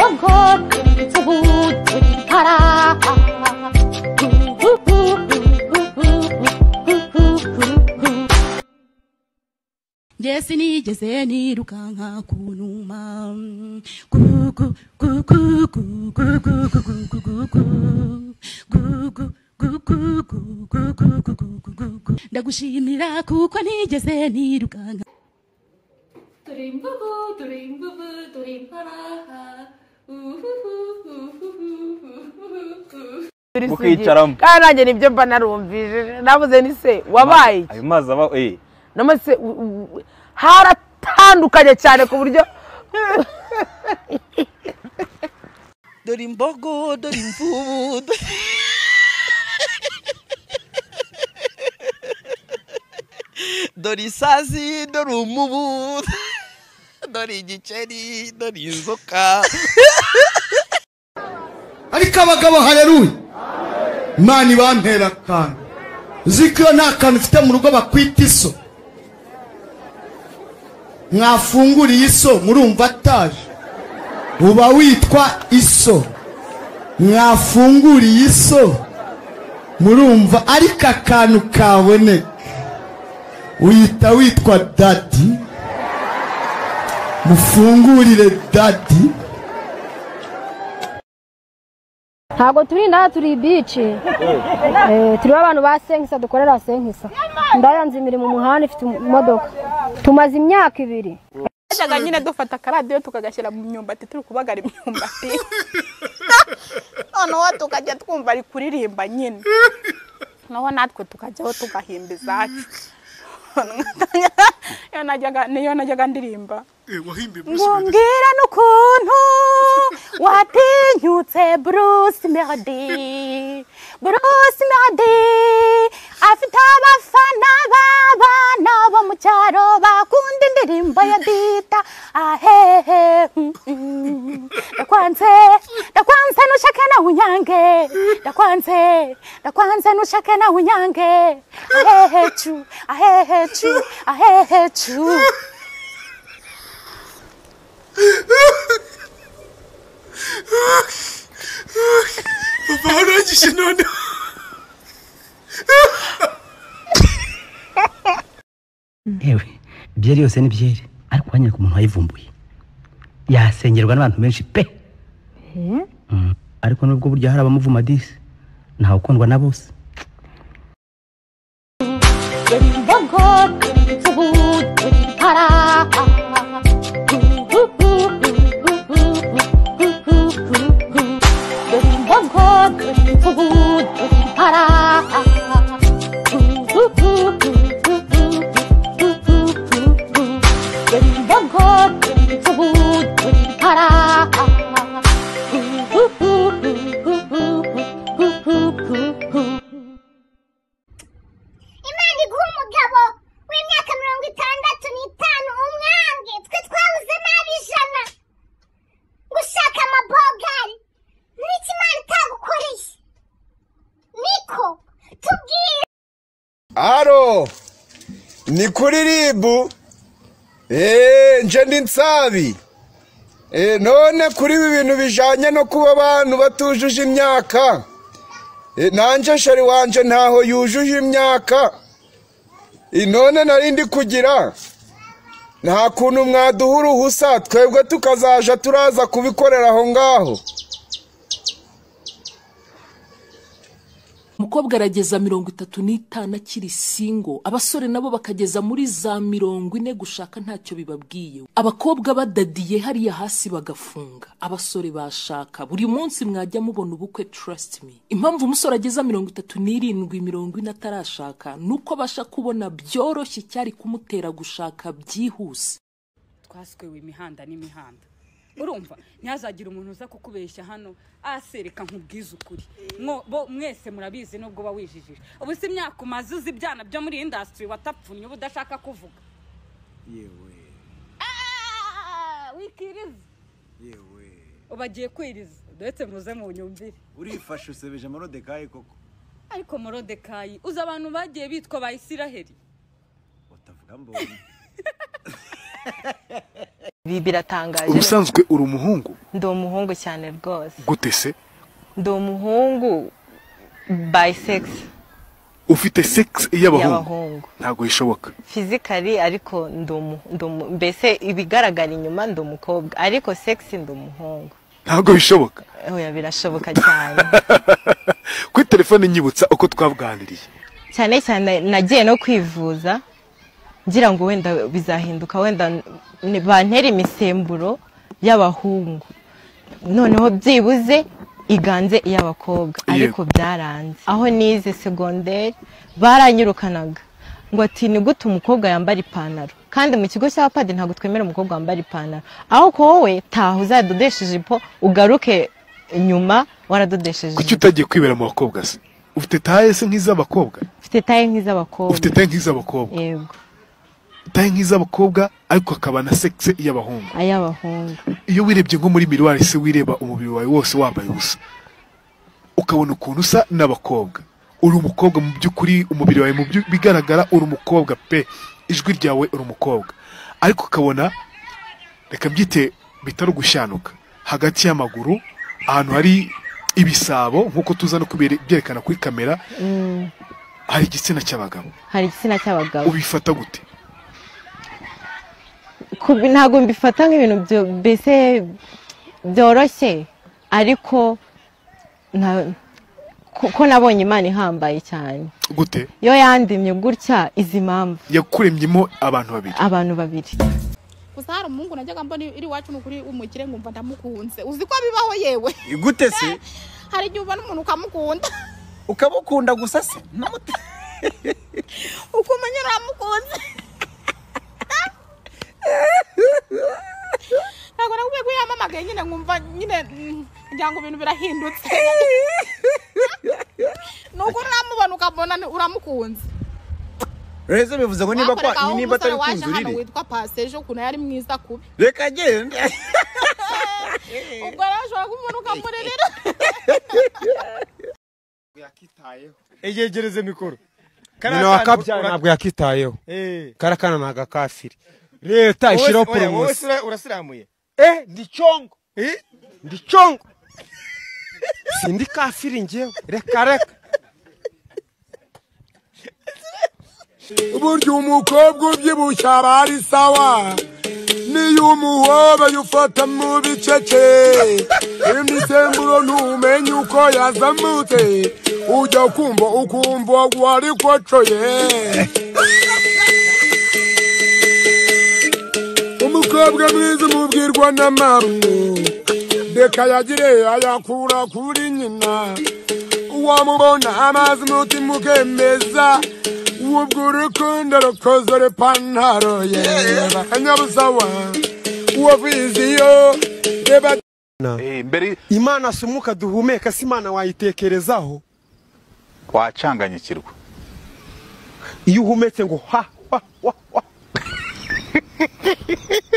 원컷 소부들이 가라 후후후후후후후후후. njye sinigeze nirukanka kunuma kuku kuku kuku kuku kuku kuku kuku kuku kuku kuku kuku ndagushimira kuko nigeze nirukanka 도림부부 도림부부 도림파라하 우후후 우후후 우후후 biri Mu isugi. kwicaramo. kandi nanjye nibyo mba narumvise nabuze ni se wabaye iki? ayo mazi aba eh none se u- u- u- haratandukanye cyane ku buryo dore imbogo dore imvubu dore- dore isazi dore umubu dore igiceri dore inzoka ariko abagabo hareruye imana ibampera akantu uzi ko iyo nta kantu ufite mu rugo bakwita iso mwafunguriye iso murumva ataje uba witwa iso mwafunguriye iso murumva ariko akantu kaboneka uhita witwa dadi mufungurire dadi ntabwo turi inaha turi ibici turiho abantu ba senkisa dukorera senkisa ndayanze imirimo mu muhanda ifite imodoka tumaze imyaka ibiri twajyaga nyine dufata akaradiyo tukagashyira mu myumbati turi kubagara imyumbati noneho tukajya twumva ari kuririmba nyine noneho natwe tukajyaho tugahimba izacu Iyo najyaga- niyo najyaga ndirimba mbwira n'ukuntu watinyutse bruce melody bruce melody afite abafana b'abana bo mu cyaro bakunda indirimbo ya bita ahehe mm, mm. ndakwanze ndakwanze nushake nawe unyange ndakwanze ndakwanze nushake nawe unyange ahehecu ahehecu ahehecu yewe byeri yose ni byeri ariko wanyereka umuntu wayivumbuye yasengerwa n'abantu benshi pe Mm. ariko nubwo burya hari abamuvuma disi ntawe ukundwa na bose 원컷 소부들이 가라 후후후후후후후후후. 원컷 소부들이 가라 후후후후후후후후후. 원컷 소부들이 가라 후후후후후후후후후. imana iguha umugabo w'imyaka mirongo itandatu n'itanu umwange twe twabuze nabi ijana gushaka amabogari n'iki imana itagukoreye niko tubwire Aro, ni kuri ribu eee nje ndi nsabi eee none kuri ibi bintu bijyanye no kuba abantu batujuje imyaka eee nanjye shari wanje ntaho yujuje imyaka eee none nari ndi kugira nta kuntu mwaduha uruhusa twebwe tukazaja turaza kubikorera aho ngaho umukobwa arageza mirongo itatu n'itanu akiri singo abasore nabo bakageza muri za mirongo ine gushaka ntacyo bibabwiye abakobwa badadiye hariya hasi bagafunga abasore bashaka buri munsi mwajya mubona ubukwe trust me impamvu umusore ageza mirongo itatu n'irindwi mirongo ine atarashaka ni uko abasha kubona byoroshye icyari kumutera gushaka byihuse twaswewe imihanda n'imihanda urumva ntihazagire umuntu uza kukubeshya hano asereka nkubwize ukuri Mwo- bo mwese murabizi nubwo uba wijijije ubu si imyaka umaze uzi ibyana byo muri indasitiri watapfunye uba udashaka kuvuga Ah, wikiriza ubu agiye kwiriza ndetse muze mu nyumvire urifashe usebeje amorodekayi koko ariko morodekayi uzi abantu bagiye bitwa ba isiraheli utavuga mbonye ibi biratangaje ubusanzwe uri umuhungu ndi umuhungu cyane rwose gute se ndi umuhungu bisex ufite sex y'abahungu y'abahungu ntabwo bishoboka fizikali ariko ndi umu- ndi umu- mbese ibigaragara inyuma ndi umukobwa ariko sex ndi umuhungu ntabwo bishoboka oya birashoboka cyane kuri telefone nyibutsa uko twaganiriye cyane cyane nagiye no kwivuza ngira ngo wenda bizahinduka wenda ni- bantera imisemburo y'abahungu noneho byibuze iganze iy'abakobwa ariko byaranze aho nize segonderi baranyirukanaga ngo ati ni gute umukobwa yambara ipantaro kandi mu kigo cy'abapadi ntabwo twemera umukobwa wambara ipantaro aho ko wowe taha uzadodeshe ijipo ugaruke inyuma waradodesheje kuki utagiye kwibera mu bakobwa se ufite taye se nk'iz'abakobwa ufite taye nk'iz'abakobwa ufite taye nk'iz'abakobwa yego taye nk'iz'abakobwa ariko akaba na sex y'abahungu ay'abahungu iyo wirebye nko muri miruwari se wireba umubiri wawe wose wambaye ubusa ukabona ukuntu usa n'abakobwa uri umukobwa mu by'ukuri umubiri wawe mu byu- bigaragara uri umukobwa pe ijwi ryawe uri umukobwa ariko ukabona reka mbyite bitari gushyanuka hagati y'amaguru ahantu hari ibisabo nk'uko tuza no kubyerekana kuri kamera Mm, hari igitsina cy'abagabo hari igitsina cy'abagabo ubifata gute Kubi- ntabwo mbifata nk'ibintu byo- mbese byoroshye ariko nta- kuko nabonye imana ihambaye cyane gute iyo yandimye gutya izi mpamvu yakuremyemo abantu babiri abantu babiri gusa hari umuhungu najyaga mbona iri iwacu ni ukuri w'umukire nkumva ndamukunze uzi ko bibaho yewe gute se hari igihe ubona umuntu ukamukunda ukabukunda gusa se Ntumute- ukumenya uramukunze ntabwo nakubwiye ko yamamagaye nyine nkumva nyine mm, ngira ngo ibintu birahindutse ni ukuri uramubona ukabona ni- uramukunze rero bivuze ngo niba Ariko reka kwa aho niba atari umusore waje hano kuzurire witwa paseje ukuntu yari mwiza kubi reka agende ubwo rero ushobora kuba umuntu ukamurerera egegereze mikoro nyina wa kabyara ntabwo yakitayeho Eh. karakana ni agakafiri leta Wowe- ishyiraho oya, wowe poromosiyo sira- urasiramuye eh ndi congo ndi congo sindi kafiri ngewe reka reka burya umukobwa ubyibushye aba ari sawa niyo umuhobe ufata mu bicece imisemburo ntumenye uko yazamutse ujya kumva ukumva wari kocoye umukobwa mwiza umubwirwa n'amaru reka yagire ayakura kuri nyina wamubona amazi umutima ukemeza ubwo urukundo rukoze ipantaro ye akanyabusawa uwaviziyo reba imana si umwuka duhumeka si imana wayitekerezaho wacanganyikirwa iyo uhumetse ngo ha ha ha ha